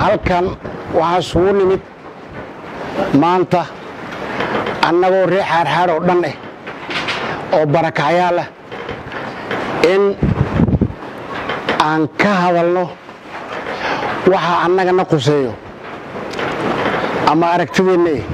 halkan waxaa isugu nimid maanta annagoo ree xaarxaar oo dhan ah oo barakacyaal ah in aan ka hadalno waxa annagana quseeyo ama aragtideenna eh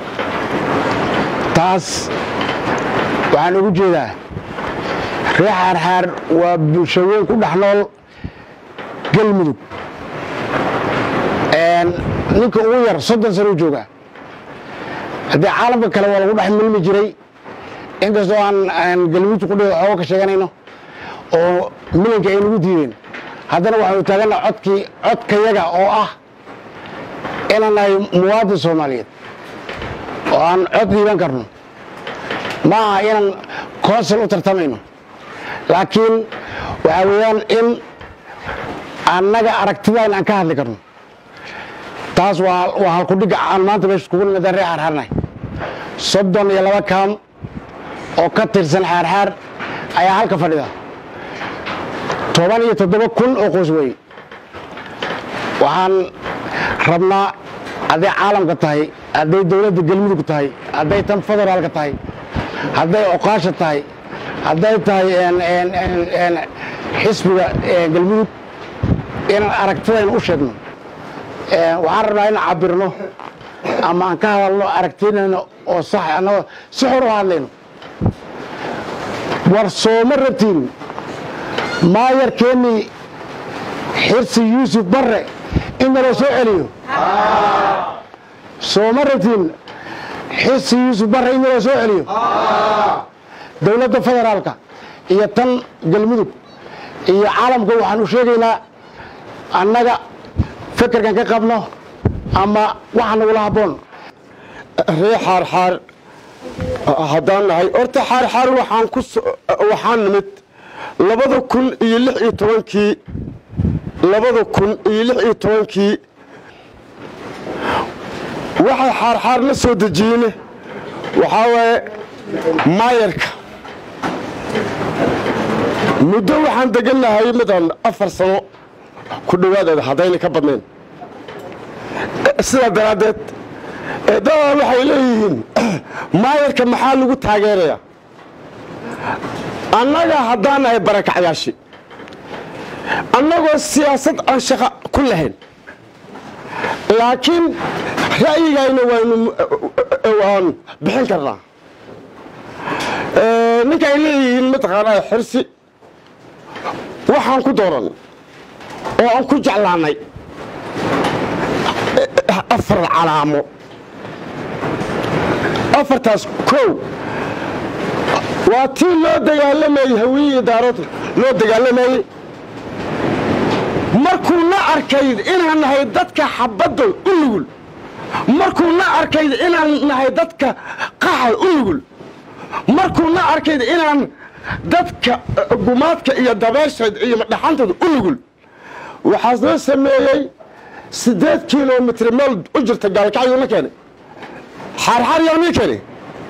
taas waxaan ugu jeedaa ree xaarxaar waa bulshooyin ku dhex nool galmudug ninka ugu yar soddon sano u joogaa haddii caalamka kale waa lagu dhex milmi jiray inkastoo aan galmudug ku dhigo xoogo ka sheeganayno oo milanka ay nagu diideen haddana waxaanu taagana codkii codkayaga oo ah inaan nahay muwaadin soomaaliyeed oo aan cod dhiiban karno ma aha inaan consul u tartamayno laakiin waxaa weeyaan in annaga aragtidaan aan ka hadli karno taas waa halkudhigga aan maanta meesha kugu nimada ree xaarxaarnahay soddon iyo laba kaam oo ka tirsan xaarxaar ayaa halka fadhida toban iyo toddoba kun oo qoys weeye waxaan rabnaa hadday caalamka tahay hadday dowladda galmudug tahay hadday tan federaalka tahay hadday oqaasha tahay hadday tahay xisbiga galmudug inaan aragtidayna u sheegno waxaan rabnaa inaan cabirno ama aan ka hadalno aragtidayna oo sax annagoo si xor u hadlayno war sooma rabtiin maayarkeennii xirsi yuusuf barre in naloo soo celiyo sooma rabtiin xirsi yuusuf barre in naloo soo celiyo dowladda federaalka iyo tan galmudug iyo caalamka waxaan u sheegaynaa annaga fekerkan ka qabno ama waxa nagula habboon ree xaarxaar haddaan nahay horta xaarxaar waxaan ku waxaan nimid labada kun iyo lix iyo tobankii labada kun iyo lix iyo tobankii waxay xaarxaar la soo dejiyeyne waxaa waaye maayarka muddo waxaan degannahay midaan afar sano ku dhowaadeeda haddayna ka badnayn sidaa daraaddeed dadaa waxay leeyihiin maayarka maxaa lagu taageerayaa annaga haddaan nahay barakacyaashii annagoo siyaasad aan shaqo ku lahayn laakiin ra'yigayna waynu waan bixin karnaa ninka ay leeyihiin mataqaanaa xirsi waxaan ku dooran oo aan ku jeclaanay afar calaamo afartaas kow waa tii loo dagaalamayey hawiyiyi daarood loo dagaalamayey markuu na arkayd inaan nahay dadka xabadda u nugul markuu na arkayd inaan nahay dadka qaxa u nugul markuu na arkayd inaan dadka gumaadka iyo dabeesheed iyo dhaxantooda u nugul waxaas noo sameeyey siddeed kilomitr meel u jirta gaalkacyuuna keenay xaarxaar yaa mii keenay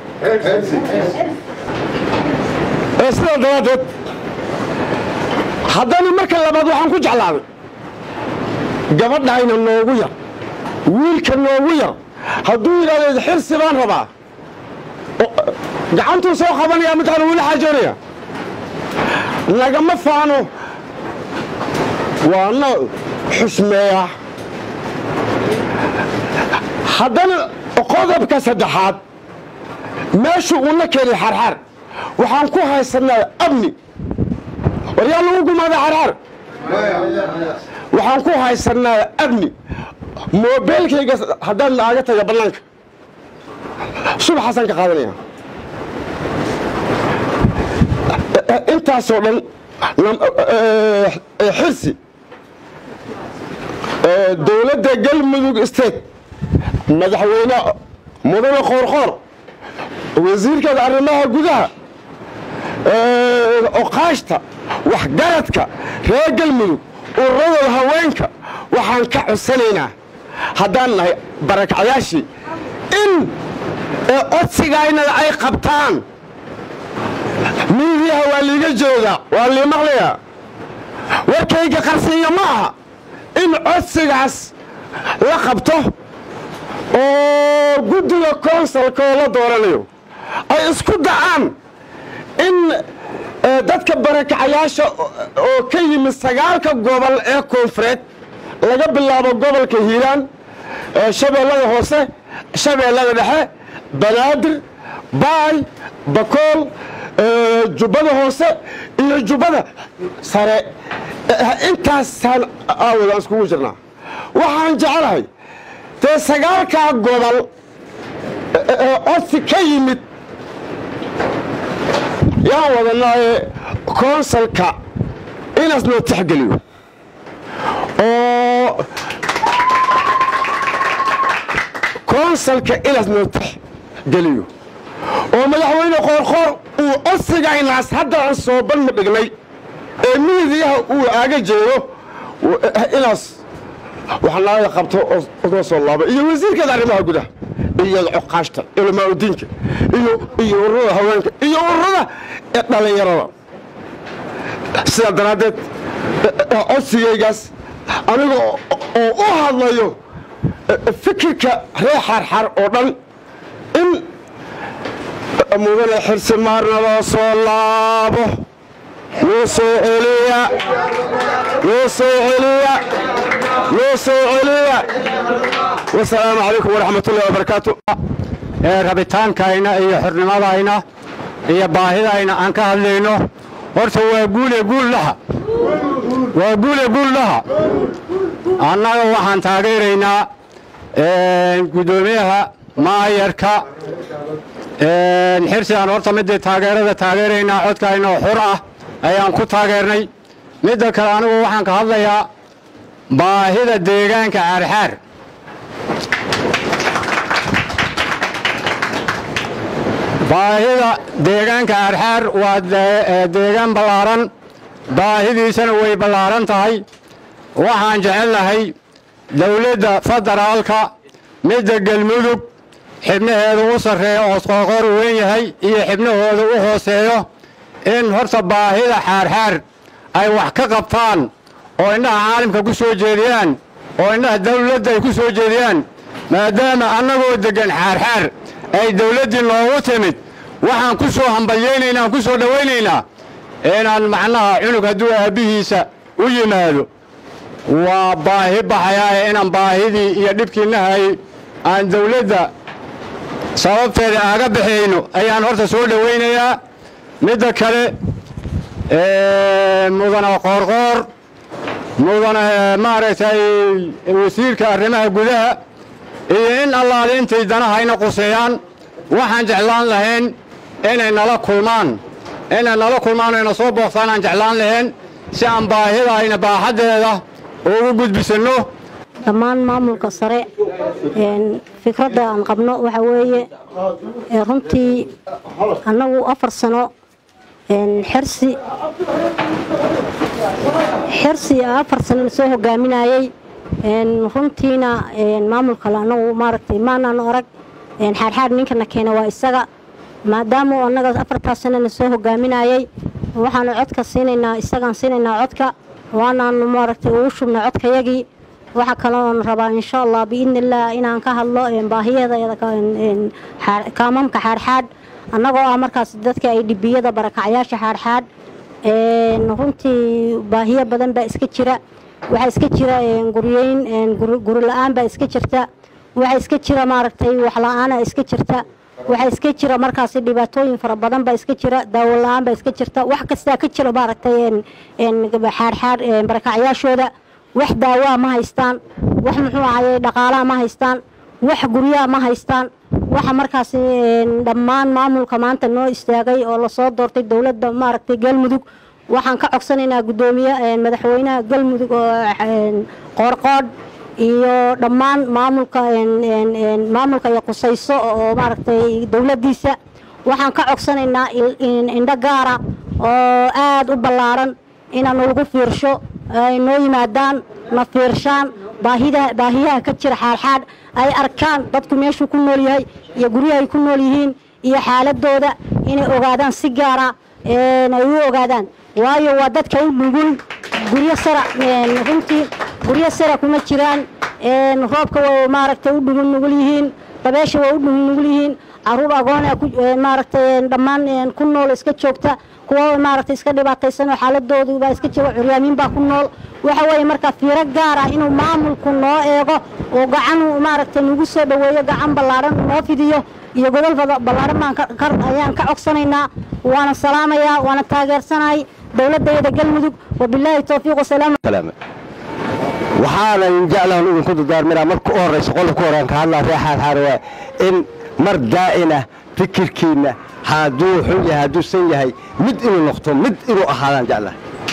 ee sidaa daraaddeed haddana marka labaad waxaan ku jeclaaday gabadhayna noogu yar wiilka noogu yar hadduu yidhahdo xirsi baan rabaa gacantuu soo qabanaya midkaana weli xaajoonaya nagama faano waana xusmeeya haddana qodobka saddexaad meeshu uuna keenay xaarxaar waxaan ku haysanaa amni war yaa lagu gumaaday xaarxaar waxaan ku haysanaa amni moobeelkayga haddaan naaga taga bannaanka subaxaasaan ka qaadanaya intaasoo dhan xirsi dowladda galmudug state madaxweyne mudane qoorqoor wasiirkeeda arrimaha gudaha oqaashta waxgaradka reer galmudug ururada haweenka waxaan ka codsanaynaa haddaan nahay barakacyaashii in codsigaynada ay qabtaan miidiyaha waa liiga jeedaa waa lii maqlayaa warkayga qarsiiya ma aha in codsigaas la qabto oo guddiga konsalka oo la dooranayo ay isku dacaan in dadka barakacayaasha oo ka yimid sagaalka gobol ee koonfureed laga bilaabo gobolka hiiraan shabeellada hoose shabeellada dhexe banaadir baay bakool jubbada hoose iyo jubbada sare intaasaan aawodaan iskugu jirnaa waxaan jecelahay dee sagaalkaa gobol codsi ka yimid yaan wadanaaye konsalka inaas noo tixgeliyo oo konsalka inaas noo tixgeliyo oo madaxweyne qoorqoor uu codsigaynaas hadda aan soo banma dhignay ee miidiyaha uu aaga jeedo inaas waxnaaga qabto oo soo laaba iyo wasiirkeeda arrimaha gudaha iyo cuqaashta culamaauddiinka iyo iyo ururada haweenka iyo ururada dhallinyarada sidaa daraaddeed codsigaygaas aniga oo u hadlayo fikirka reer xarxar oo dhan in mudane xirsi maarna loo soo laabo loo soo celiya loo soo celiya loo soo celiya wasalaamu calaykum waraxmatullahi wabarakaatu ee rabitaankayna iyo xornimadayna iyo baahidayna aan ka hadlayno horta waa guule guullaha waa guule guullaha annaga waxaan taageeraynaa guddoomiyaha maayarka xirsi aan horta midii taageerada taageeraynaa codkayna oo xur ah ayaan ku taageernay midda kale anigu waxaan ka hadlayaa baahida deegaanka caarxaar baahida deegaanka caarxaar waa deegaan ballaaran baahidiisana way ballaaran tahay waxaan jecelnahay dawladda federaalka midda galmudug xibnaheedu u sarreeyo oo qoorqoor u weyn yahay iyo xibnahooda u hooseeyo in horta baahida xaarxaar ay wax ka qabtaan oo indhaha caalimka ku soo jeediyaan oo indhaha dawladda ay ku soo jeediyaan maadaama annagoo deggan xaarxaar ay dawladdii noogu timid waxaan ku soo hambalyaynaynaa aan ku soo dhowaynaynaa inaan macnaha cunug hadduu aabbihiisa u yimaado waa baahi baxayaaye inaan baahidii iyo dhibkiinnahay aan dawladda sababteeda aaga bixayno ayaan horta soo dhowaynayaa midda kale mudane qoorqoor mudane maaragtay wasiirka arrimaha gudaha iyo in allaale intay danahayna quseeyaan waxaan jeclaan lahayn inay nala kulmaan inay nala kulmaan o ina soo booqtaan aan jeclaan lahayn si aan baahidayna baaxaddeeda ugu gudbisanno dhammaan maamulka sare fikradda aan qabno waxa weeye runtii annagu afar sano xirsi xirsi afar sano la soo hogaaminayey runtiina maamulkale annagu maaragtay maanaan arag xaarxaar ninkana keena waa isaga maadaama annaga afartaas sano la soo hogaaminayey waxaanu codka siinaynaa isagaan siinaynaa codka waanaanu maaragtay ugu shubnay codkayagii waxaa kaloon rabaa insha allah biidni illaah inaan ka hadlo baahiyadeeda kaamamka xaadxaadh annagoo ah markaas dadka ay dhibiyada barakacyaasha xaadxaadh runtii baahiyo badan baa iska jira waxaa iska jira guryeyn guri la-aan baa iska jirta waxaa iska jira maaragtay waxla-aana iska jirta waxaa iska jira markaasi dhibaatooyin fara badan baa iska jira daawo la-aan baa iska jirta wax kastaa ka jira maaragtay xaadxaadh barakacyaashooda wax daawaa ma haystaan wax muxuu ahaye dhaqaalaa ma haystaan wax guryaha ma haystaan waxa markaas dhammaan maamulka maanta noo istaagay oo lasoo doortay dowladda maaragtay galmudug waxaan ka codsanaynaa guddoomiye madaxweynaha galmudug oo qoorqoodh iyo dhammaan maamulka maamulka iyo qusayso oo maaragtay dowladdiisa waxaan ka codsanaynaa indho gaara oo aada u ballaaran inaanu lagu fiirsho ay noo yimaadaan na fiirshaan baahida baahiyaha ka jira xaalxaadh ay arkaan dadku meeshuu ku nool yahay iyo guryaha ay ku nool yihiin iyo xaaladooda inay ogaadaan si gaara ay u ogaadaan waayo waa dadka u nugul guryo sara runtii guryo sara kuma jiraan een, roobka waa maaragtay u dhugul nugul yihiin dabeesha waa u dhugul nugul yihiin caruur agoona ku een, maaragtay een, dhammaan een, ku nool iska joogta kuwa maaragtay iska dhibaataysan oo xaaladoodu baa iska jira curyaamiin baa ku nool waxa weeye marka fiiro gaar ah inuu maamulku noo eego oo gacan maaragtay nagu soo dhoweeyo gacan ballaaran noo fidiyo iyo godol bada- ballaaran baan ka- ka- ayaan ka codsanaynaa waana salaamayaa waana taageersanahay dowladayada galmudug wabilaahi towfiiq wasalaam salaame waxaanan jeclahan idinku dardaarminaa marka u horraysa qolka horaan ka hadlaa reexaad xaarwaa in mar daa'ina fikirkiinna hadduu xun yahay hadduu san yahay mid inuu noqto mid inuu ahaadaan jeclahay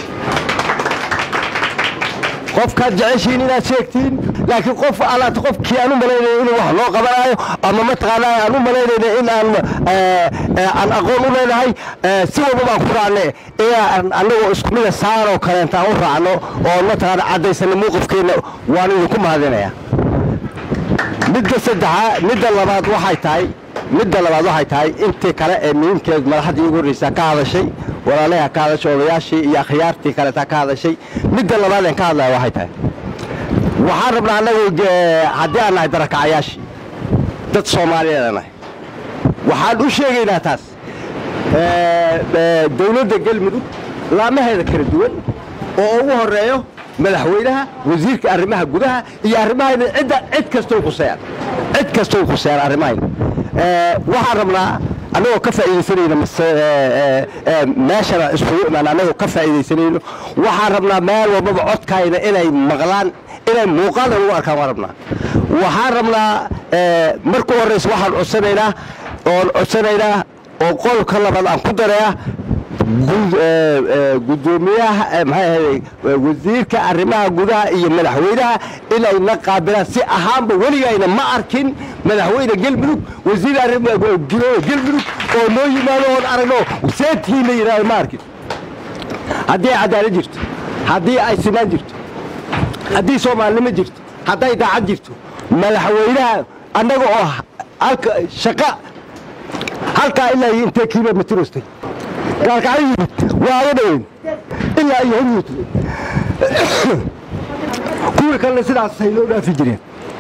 qofkaad jeceshiin inaad sheegtiin laakiin qof alaata qofkii aan u malaynaya inuu wax loo qabanaayo ama mataqaanaa aan u malaynayna in aan eh, eh, aan aqoon u leenahay eh, si walba baan ku raacne inaan annagoo isku mida saanoo kaleenta aan u raacno oo mataqaana caddaysana muuqafkeenna waan idinku mahadinayaa midda saddexaa midda labaad waxay tahay midda labaad waxay tahay intii kale ee muhiimkeed madaxdii ugu horreysa ka hadashay walaalaha ka hadashay odayaashii iyo akhyaartii kaleeta ka hadashay midda labaad aan ka hadlaya waxay tahay waxaan rabnaa annagu eh, haddii aan nahay darakacayaashii dad soomaaliyeed nahay waxaan u sheegaynaa taas eh, eh, dowladda galmudug laamaheeda kala duwan oo ugu horeeyo madaxweynaha wasiirka arrimaha gudaha iyo arrimahayna cidda cid kastoo khuseeyaan cid kastoo khuseeyaan arrimahayna Eh, waxaan rabnaa annagoo ka faa'iidaysanayno mase eh, eh, eh, meeshana isugu imaan annagoo ka faa'iidaysanayno waxaan rabnaa meel walbaba codkayna inay maqlaan inay muuqaalna ugu arkaan waan rabnaa waxaan rabnaa eh, marka u horreysa waxaan codsanaynaa oon codsanaynaa oo qolka labaad aan ku dareeya gud- eh, eh, guddoomiyaha eh, maxay ahayd eh, wasiirka arrimaha gudaha iyo madaxweynaha inay na qaabilaan si ahaanba weligayna ma arkin madaxweyne gelmudug wasiir arrimaha gu- gelmudug oo noo yimaado oon aragno seetii la yidhahdo ma arkin haddii ay cadaalad jirto haddii ay sinaan jirto haddii soomaalinimo jirto hadday daacad jirto madaxweynaha annaga oo halka shaqa halkaa ilaa iyo intee kilomitr ostay gaalkacyo yimid waa aga dhaweyn ilaa iyo hanyut kuwii kalena sidaasay noo dhaafi jireen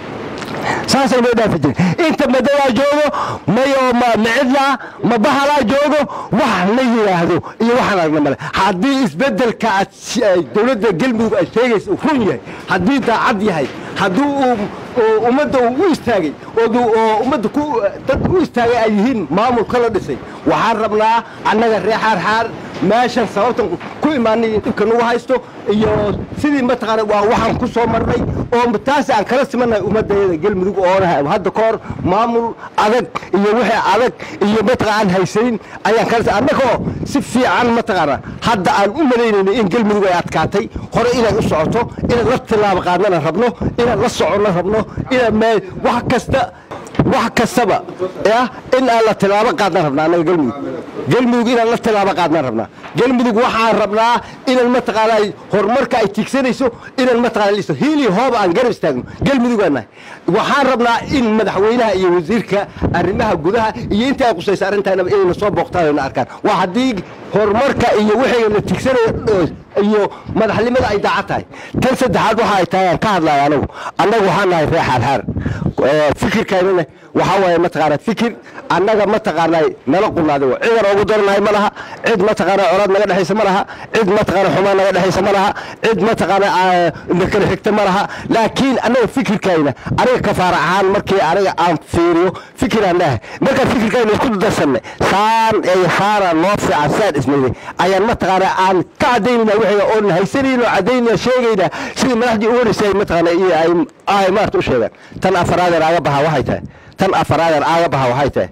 saasay noo dhaafi jireen inta madadaa joogo mayoo ma macidlaa ma bahalaa joogo wax la yidhaahdo iyo waxaan aragna male haddii isbeddelka aad si- ay dowladda galmudug ay sheegaysa uu run yahay haddii daacad yahay haddii uu uu ummadda uu u istaagay oo du- oo ummadda ku dad u istaagay ay yihiin maamulka la dhisay waxaan rabnaa annaga ree xaarxaar meeshan sababtan ku imaanay iyo dhibka nagu haysto iyo sidii mataqaana waa waxaan ku soo marnay oo taas aan kala simannahay ummadayada galmudug oona hadda ka hor maamul adag iyo wixii adag iyo mataqaa aan haysanin ayaan kala annagoo si fiican mataqaana hadda aan u malaynayno in galmudug ay adkaatay hore inay u socoto inaan la tilaabo qaadnana rabno inaan la soconno rabno inaan me wax kasta wax kastaba ya in aan la tilaabo qaadnaan rabnaa annaga galmudug galmudug inaan la tilaabo qaadnaan rabnaa galmudug waxaan rabnaa inaan mataqaana horumarka ay tiigsanayso inaan mataqaana listo hiili hooba aan garab istaagno galmudug aan nahay waxaan rabnaa in madaxweynaha iyo wasiirka arrimaha gudaha iyo inta ay qusaysa arrintaanaba inayna soo booqtaan ayna arkaan waa haddii horumarka iyo wixii la tiigsanayo iyo madaxnimada ay daacad tahay tan saddexaad waxa ay tahay aan ka hadlaya anagu annagu waxaan nahay ree xaarxaar fikirkaynana waxaa waaye mataqaana fikir annaga mataqaana nala qunaaday wa cidan ugu daranahay ma laha cid mataqaana colaad naga dhexaysa ma laha cid mataqaana xumaan naga dhexaysa ma laha cid mataqaana na kala xigta ma laha laakiin annaga fikirkayna aniga kafaara ahaan markii aniga aan fiiriyo fikiraan lehay markaan fikirkayna isku darsanay saan iyo saaraan noo fiican saan isnayday ayaan mataqaana aan ka cadaynayna wixii oon haysanayno cadaynayna sheegayna sidii madaxdii ugu horeysay mataqaana iyo ay ay maarta u sheegaan tan afaraadeer aaga baha waxay tahay tan afaraadeer aaga baha waxay tahay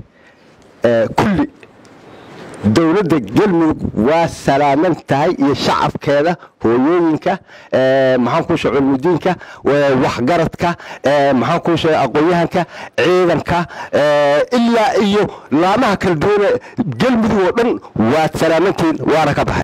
kulli dowladda galmudug waa salaaman tahay iyo shacabkeeda hooyooyinka maxaan kuu sheeg culmudiinka waxgaradka maxaan kuu sheeg aqoon-yahanka ciidanka ilaa iyo laamaha kala duwane galmudug oo dhan waad salaamantihiin waana ka baxay